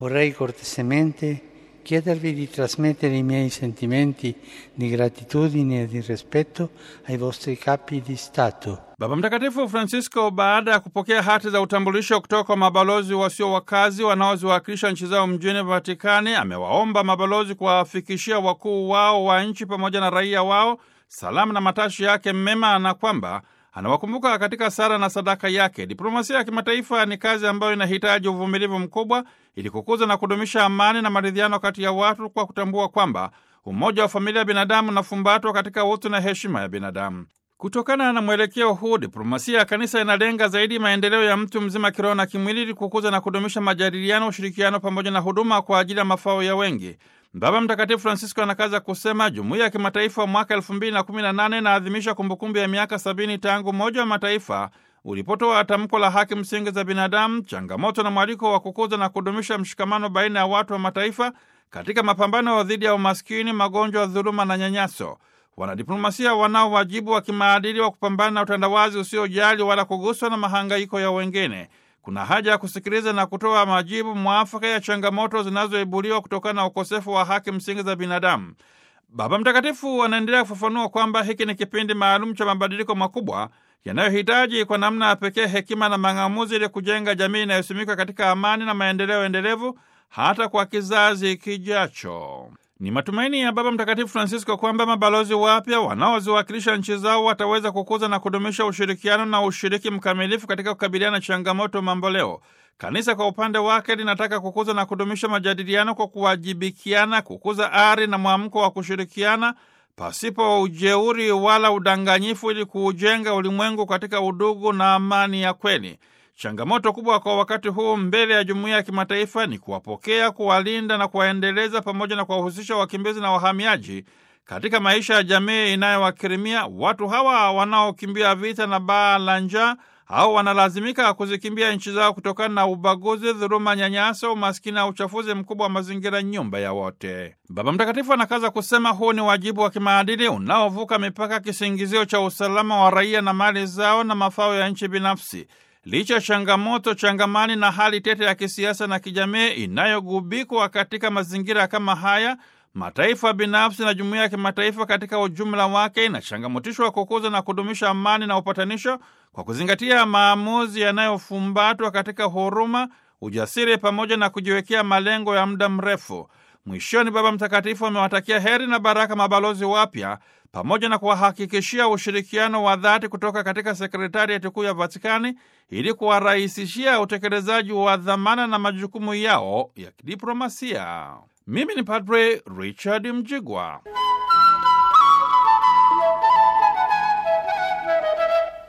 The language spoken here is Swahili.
Vorrei cortesemente chiedervi di trasmettere i miei sentimenti di gratitudine e di rispetto ai vostri capi di Stato. Baba Mtakatifu Francisco, baada ya kupokea hati za utambulisho kutoka kwa mabalozi wasio wakazi wanaoziwakilisha nchi zao mjini Vatikani, amewaomba mabalozi kuwafikishia wakuu wao wa nchi pamoja na raia wao salamu na matashi yake mema, na kwamba anawakumbuka katika sala na sadaka yake. Diplomasia ya kimataifa ni kazi ambayo inahitaji uvumilivu mkubwa ili kukuza na kudumisha amani na maridhiano kati ya watu, kwa kutambua kwamba umoja wa familia ya binadamu unafumbatwa katika utu na heshima ya binadamu. Kutokana na mwelekeo huu, diplomasia ya kanisa inalenga zaidi maendeleo ya mtu mzima kiroho na kimwili, ili kukuza na kudumisha majadiliano, ushirikiano pamoja na huduma kwa ajili ya mafao ya wengi. Baba Mtakatifu Francisco anakaza kusema jumuiya ya kimataifa mwaka elfu mbili na kumi na nane inaadhimisha kumbukumbu ya miaka sabini tangu Umoja wa Mataifa ulipotoa tamko la haki msingi za binadamu, changamoto na mwaliko wa kukuza na kudumisha mshikamano baina ya watu wa mataifa katika mapambano dhidi ya umaskini, magonjwa, dhuluma na nyanyaso. Wanadiplomasia wanao wajibu wa kimaadili wa kupambana na utandawazi usiojali wala kuguswa na mahangaiko ya wengine. Kuna haja ya kusikiliza na kutoa majibu mwafaka ya changamoto zinazoibuliwa kutokana na ukosefu wa haki msingi za binadamu. Baba Mtakatifu anaendelea kufafanua kwamba hiki ni kipindi maalum cha mabadiliko makubwa yanayohitaji kwa namna ya pekee hekima na mang'amuzi ili kujenga jamii inayosimikwa katika amani na maendeleo endelevu hata kwa kizazi kijacho. Ni matumaini ya Baba Mtakatifu Francisco kwamba mabalozi wapya wanaoziwakilisha nchi zao wataweza kukuza na kudumisha ushirikiano na ushiriki mkamilifu katika kukabiliana na changamoto mamboleo. Kanisa kwa upande wake linataka kukuza na kudumisha majadiliano kwa kuwajibikiana, kukuza ari na mwamko wa kushirikiana pasipo ujeuri wala udanganyifu, ili kuujenga ulimwengu katika udugu na amani ya kweli. Changamoto kubwa kwa wakati huu mbele ya jumuiya ya kimataifa ni kuwapokea, kuwalinda na kuwaendeleza pamoja na kuwahusisha wakimbizi na wahamiaji katika maisha ya jamii inayowakirimia. Watu hawa wanaokimbia vita na baa la njaa au wanalazimika kuzikimbia nchi zao kutokana na ubaguzi, dhuluma, nyanyaso, umaskini na uchafuzi mkubwa wa mazingira, nyumba ya wote. Baba Mtakatifu anakaza kusema huu ni wajibu wa kimaadili unaovuka mipaka, kisingizio cha usalama wa raia na mali zao na mafao ya nchi binafsi. Licha ya changamoto changamani na hali tete ya kisiasa na kijamii inayogubikwa katika mazingira kama haya, mataifa binafsi na jumuiya ya kimataifa katika ujumla wake inachangamotishwa kukuza na kudumisha amani na upatanisho kwa kuzingatia maamuzi yanayofumbatwa katika huruma, ujasiri pamoja na kujiwekea malengo ya muda mrefu. Mwishoni, Baba Mtakatifu amewatakia heri na baraka mabalozi wapya pamoja na kuwahakikishia ushirikiano wa dhati kutoka katika sekretariati kuu ya Vatikani ili kuwarahisishia utekelezaji wa dhamana na majukumu yao ya kidiplomasia. Mimi ni Padre Richard Mjigwa.